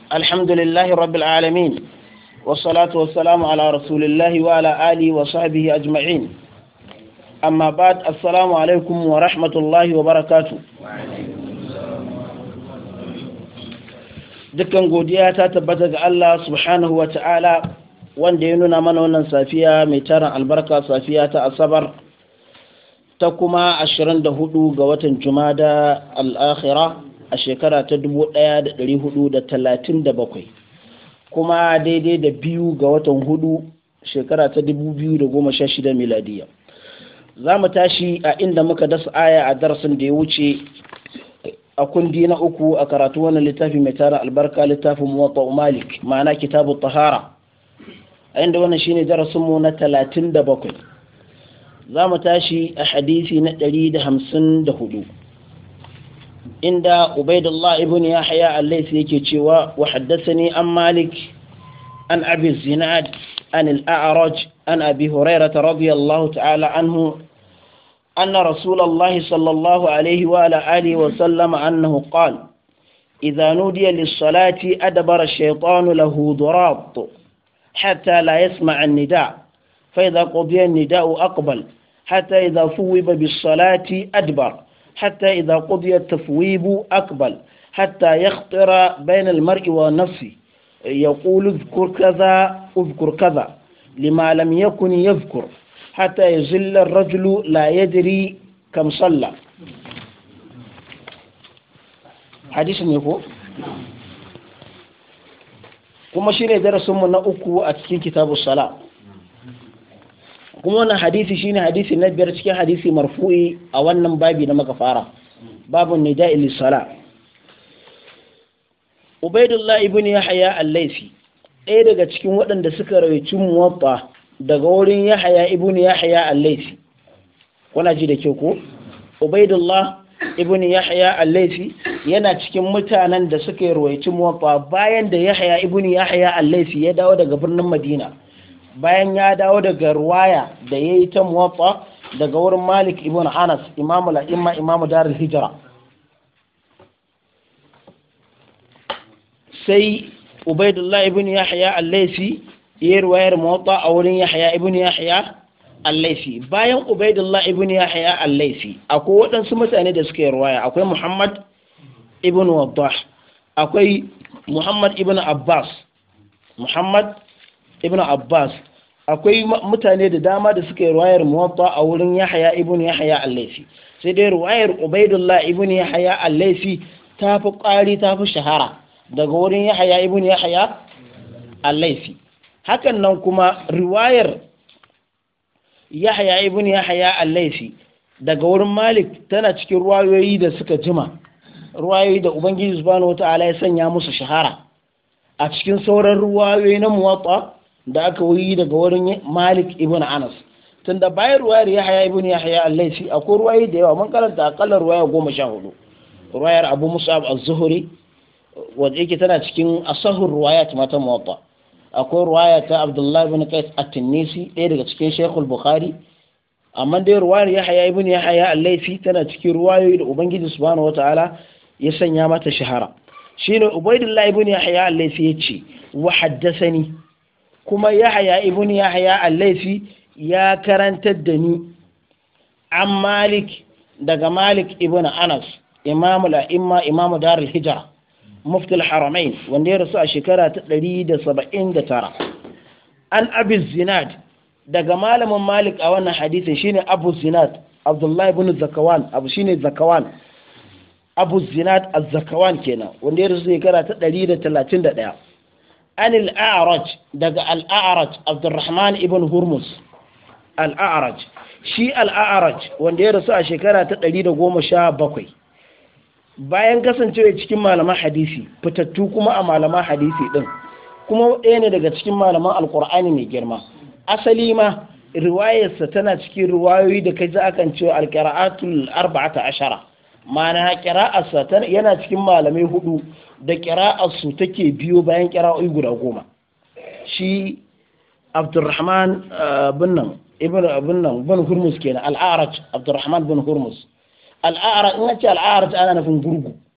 الحمد لله رب العالمين والصلاة والسلام على رسول الله وعلى آله وصحبه أجمعين أما بعد السلام عليكم ورحمة الله وبركاته dukkan godiya ta tabbata ga Allah subhanahu wa ta'ala wanda ya nuna mana wannan safiya mai tarin albarka safiya ta asabar ta kuma 24 ga watan jumada al'akhira a shekara ta 1437 kuma daidai da biyu ga watan hudu shekara ta 2016 miladiya za mu tashi a inda muka dasa aya a darasin da ya wuce a kundi na uku a karatu wannan littafi mai tara albarka littafin muwatta malik ma'ana kitabu tahara a inda wannan shine darasinmu na 37 za mu tashi a hadisi na 154 inda ubaidullah ibn yahya al-laythi yake cewa wa haddathani an malik an abi zinad an al-a'raj an abi hurairah radiyallahu ta'ala anhu أن رسول الله صلى الله عليه وعلى آله وسلم أنه قال إذا نودي للصلاة أدبر الشيطان له ضراط حتى لا يسمع النداء فإذا قضي النداء أقبل حتى إذا ثوب بالصلاة أدبر حتى إذا قضي التثويب أقبل حتى يخطر بين المرء والنفس يقول اذكر كذا اذكر كذا لما لم يكن يذكر حتى يزل الرجل لا يدري كم صلى حديث نيكو kuma shine darasinmu na uku a cikin kitabu sala kuma wannan hadisi shine hadisi na biyar cikin hadisi marfu'i a wannan babi na maka fara babun nida'i lis-sala Ubaidullah ibn Yahya al-Laythi ɗaya daga cikin waɗanda suka rawaici muwatta daga wurin Yahaya ibn Yahaya al-Laythi kuna ji da ke ko Ubaidullah ibn Yahaya al-Laythi yana cikin mutanen da suka yi ruwaici muwatta bayan da Yahaya ibn Yahaya al-Laythi ya dawo daga birnin Madina bayan ya dawo daga ruwaya da yayi ta muwatta daga wurin Malik ibn Anas imamu la'imma imamu darul hijra sai Ubaidullah ibn Yahya al-Laythi yi ruwayar motsa a wurin yahya ibn yahya al-laifi bayan ubaidullah ibn yahya al-laifi akwai waɗansu mutane da suka yi ruwaya akwai muhammad ibn waddah akwai muhammad ibn abbas muhammad ibn abbas akwai mutane da dama da suka yi ruwayar motsa a wurin yahya ibn yahya al-laifi sai dai ruwayar ubaidullah ibn yahya al-laifi ta fi ƙwari ta fi shahara daga wurin yahya ibn yahya al-laifi hakan nan kuma riwayar yahya ibn yahya al-laifi daga wurin malik tana cikin ruwayoyi da suka jima ruwayoyi da ubangiji subhanahu wata'ala ya sanya musu shahara a cikin sauran ruwayoyi na muwatta da aka yi daga wurin malik ibn anas tunda bayan ruwayar yahya ibn yahya al-laifi akwai ruwayoyi da yawa mun karanta akalla ruwaya goma sha hudu ruwayar abu musab az-zuhri wanda yake tana cikin asahur ruwayat mata muwatta akwai ruwaya ta abdullahi bin qais at-tinisi ɗaya daga cikin shaykhul bukhari amma dai ruwayar yahya ibn yahya al-laifi tana cikin ruwayoyi da ubangiji subhanahu wataala ya sanya mata shahara shine ubaidullah ibn yahya al-laifi yace wa haddathani kuma yahya ibn yahya al-laifi ya karantar da ni an malik daga malik ibn anas imamu la'imma imamu darul hijra mufti al-haramain wanda ya rasu a shekara ta 179 an abu zinad daga malamin malik a wannan hadisin shine abu zinad abdullahi ibn zakawan abu shine zakawan abu zinad az-zakawan kenan wanda ya rasu shekara ta 131 an al-a'raj daga al-a'raj abdurrahman ibn hurmus al-a'raj shi al-a'raj wanda ya rasu a shekara ta 117 bayan kasancewa cikin malaman hadisi fitattu kuma a malaman hadisi din kuma ɗaya ne daga cikin malaman alkur'ani mai girma asali ma riwayarsa tana cikin riwayoyi da kai za akan cewa alqira'atul arba'ata ashara ma'ana qira'arsa yana cikin malamai hudu da qira'arsu take biyo bayan qira'o'i guda goma shi Abdurrahman bin nan ibn bin nan bin Hurmus kenan al-A'raj Abdurrahman bin Hurmus al'a'ara in ce al'a'ara ta ana nufin gurgu